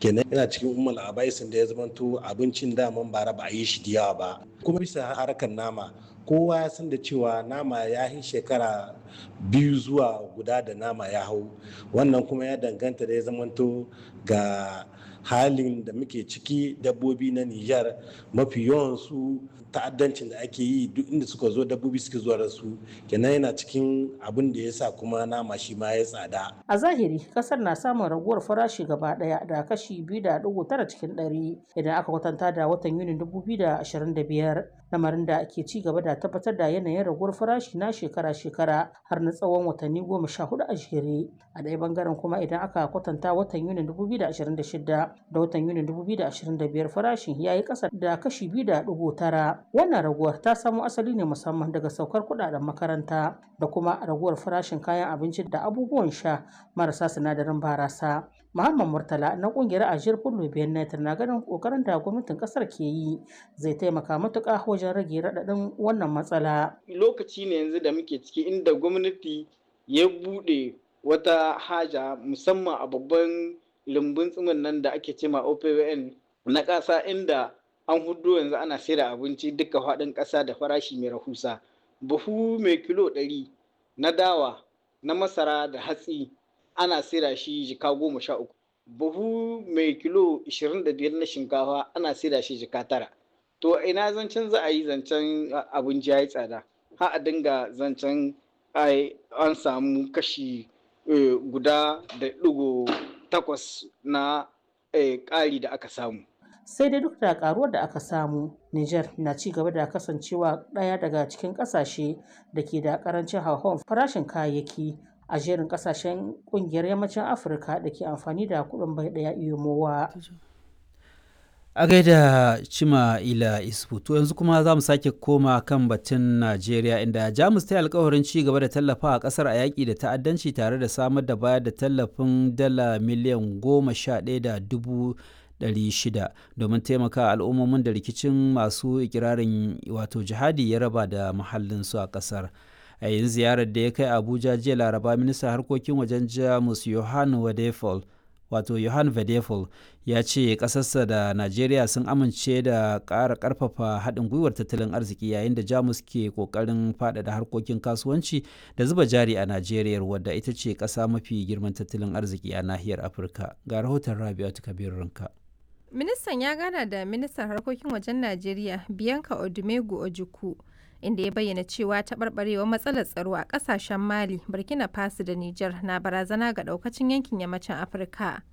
kenan yana cikin umar abaisin da ya zamanto abincin daman bara ba a yi shi da yawa ba kuma bisa harkar nama kowa ya san da cewa nama ya yi shekara biyu zuwa guda da nama ya hau wannan kuma ya danganta da ya zamanto ga halin da muke ciki dabbobi na Nijar mafi yawan su ta'addancin da ake yi duk inda suka zo dabbobi suke zuwa da su kenan yana cikin abin da ya sa kuma nama shi ma ya tsada. A zahiri kasar na samun raguwar farashi gaba daya da kashi biyu da dugu tara cikin ɗari idan aka kwatanta da watan Yunin dubu biyu da ashirin da biyar lamarin da ake ci gaba da tabbatar da yanayin raguwar farashi na shekara-shekara har na tsawon watanni goma sha hudu a jere a ɗaya bangaren kuma idan aka kwatanta watan Yunin dubu biyu da ashirin da shida da watan Yunin 2025 farashin ya yi ƙasa da kashi biyu da ɗigo tara. Wannan raguwar ta samo asali ne musamman daga saukar kuɗaɗen makaranta da kuma raguwar farashin kayan abinci da abubuwan sha marasa sinadarin barasa. Muhammad Murtala na ƙungiyar Ajiyar Fullo Benet na ganin ƙoƙarin da gwamnatin ƙasar ke yi zai taimaka matuƙa wajen rage raɗaɗin wannan matsala. Lokaci ne yanzu da muke ciki inda gwamnati ya buɗe wata haja musamman a babban lumbun tsimin nan da ake cema OPWN na ƙasa inda an hudu yanzu ana saida abinci duka faɗin ƙasa da farashi mai rahusa. Buhu mai kilo ɗari na dawa na masara da hatsi ana saida shi jika goma sha uku. Buhu mai kilo ishirin da biyar na shinkafa ana saida shi jika tara. To ina zancen za a yi zancen abinci ya yi tsada. Ha a dinga zancen an samu kashi guda da ɗigo takwas na ƙari da aka samu. Sai dai duk da karuwar da aka samu, Niger na ci gaba da kasancewa ɗaya daga cikin ƙasashe da ke da ƙarancin hauhawar farashin kayayyaki a jerin ƙasashen ƙungiyar yammacin Afirka da ke amfani da kuɗin bai ɗaya iyomowa. A gaida Cima Ila Isfu, to yanzu kuma za mu sake koma kan batun Najeriya inda Jamus ta yi alkawarin ci gaba da tallafa a ƙasar a yaƙi da ta'addanci tare da samar da bayar da tallafin dala miliyan goma sha ɗaya da dubu ɗari shida domin taimaka al'ummomin da rikicin masu ikirarin wato jihadi ya raba da muhallinsu a ƙasar. a yin ziyarar da ya kai abuja jiya laraba ministan harkokin wajen jamus yohan wadefol wato Johan Vedefol ya ce ƙasarsa da Najeriya sun amince da ƙara ƙarfafa haɗin gwiwar tattalin arziki yayin da Jamus ke ƙoƙarin faɗaɗa harkokin kasuwanci da zuba jari a Najeriya wadda ita ce ƙasa mafi girman tattalin arziki a nahiyar Afirka. Ga rahoton Rabi'atu Kabir Rinka. Ministan ya gana da ministan harkokin wajen Najeriya Bianca Odumegu Ojukwu inda ya bayyana cewa taɓarɓarewar matsalar tsaro a ƙasashen Mali, Burkina Faso da Nijar na barazana ga ɗaukacin yankin yammacin Afirka.